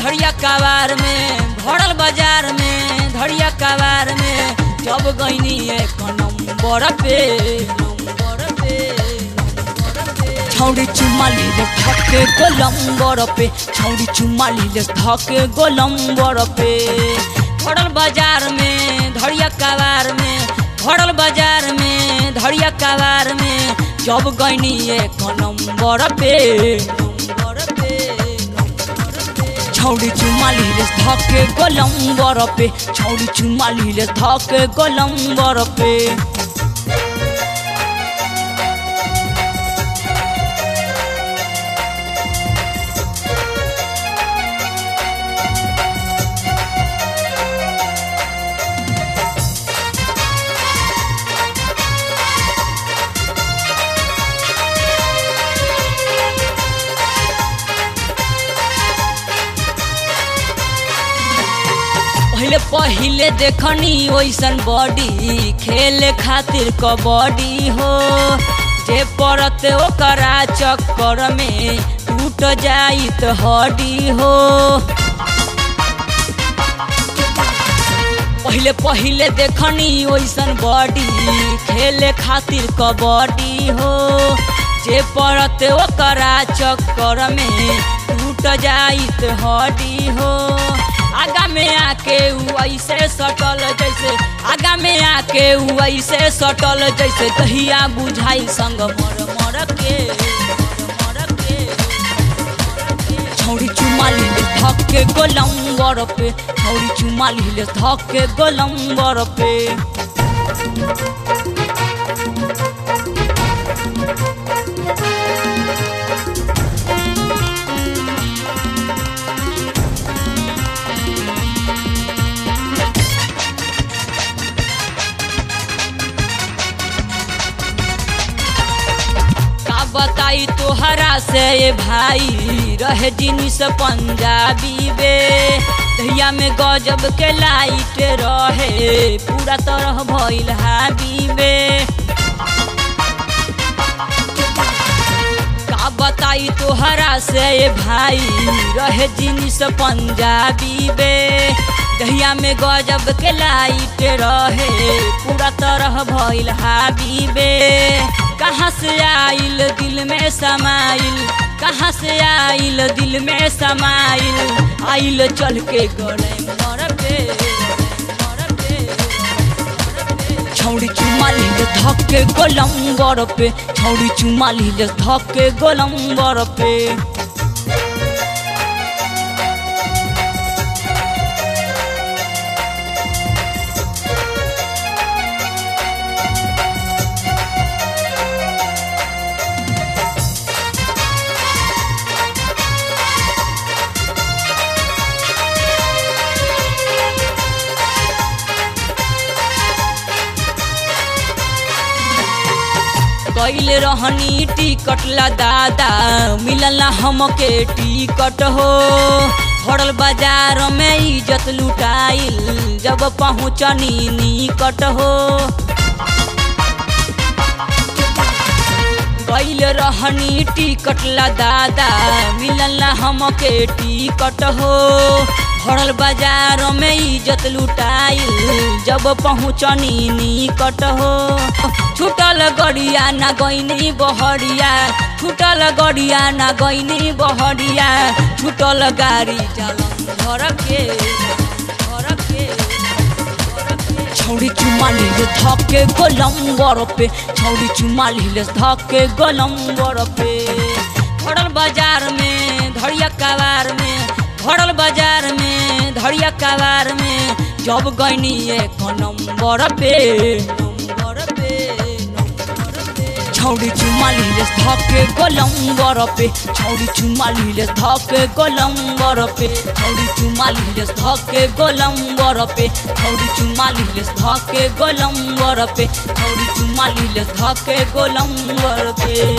धड़िया कबार में भरल बाजार में धड़िया कबार में जब गईनी एक नंबर पे नंबर पे नंबर पे छौड़ी चुमाली ले धके गोलंबर पे छौड़ी चुमाली ले धके गोलंबर पे भरल बाजार में धड़िया कबार में भरल बाजार में धड़िया कबार में जब गईनी एक नंबर पे नंबर पे नंबर पे छौड़ी चुमाली ले धके गोलंबर पे छौड़ी चुमाली ले धके गोलंबर पे पहले पहले देखनी वैसन बॉडी खेले खातिर कबड्डी हो जे पड़त ओकरा चक्कर में टूट जाई तो हड्डी हो पहले पहले देखनी वैसन बॉडी खेले खातिर कबड्डी हो जे पड़त ओकरा चक्कर में टूट जाई तो हड्डी हो आगा में आके उ ऐसे सटल जैसे आगा में आके उ ऐसे सटल जैसे दहिया बुझाई संग मर मर के मर मर के छौड़ी चुमाली ले धके गोलंबर पे छौड़ी चुमाली ले धके गोलंबर पे का बताई तोहरा से ये भाई रहे जिनिस पंजाबी बे दहिया में गजब के लाइट रहे पूरा तरह भइल हाबी बे का बताई तोहरा से ये भाई रहे जिनिस पंजाबी बे दहिया में गजब के लाइट रहे पूरा तरह भइल हाबी बे कहाँ से आइल दिल में समाइल कहाँ से आइल दिल में समाइल आइल चल के गले मर पे मर पे छौड़ी चुमाली ले धके गोलंबर पे छौड़ी चुमाली ले धके गोलंबर पे कैल रहनी टिकट ला दादा मिलल हमके टिकट हो भरल बाजार में इज्जत लुटाइल जब पहुँचनी निकट हो कैल रहनी टिकट ला दादा मिलल हमके टिकट हो भरल बाजार में इज्जत लुटाइल जब पहुँचनी निकट हो छूटल गड़िया ना गईनी बहरिया छूटल गड़िया ना गईनी बहरिया छूटल गाड़ी चलन घर के घर के छौड़ी चुमाली ले धके गोलंबर पे छौड़ी चुमाली ले धके गोलंबर पे भरल बाजार में धड़िया कबार में भरल बाजार में धड़िया कबार में जब गईनी एक नंबर पे नंबर पे नंबर पे छौड़ी चुमाली ले धके गोलंबर पे छौड़ी चुमाली ले धके गोलंबर पे छौड़ी चुमाली ले धके गोलंबर पे छौड़ी चुमाली ले धके गोलंबर पे छौड़ी चुमाली ले धके गोलंबर पे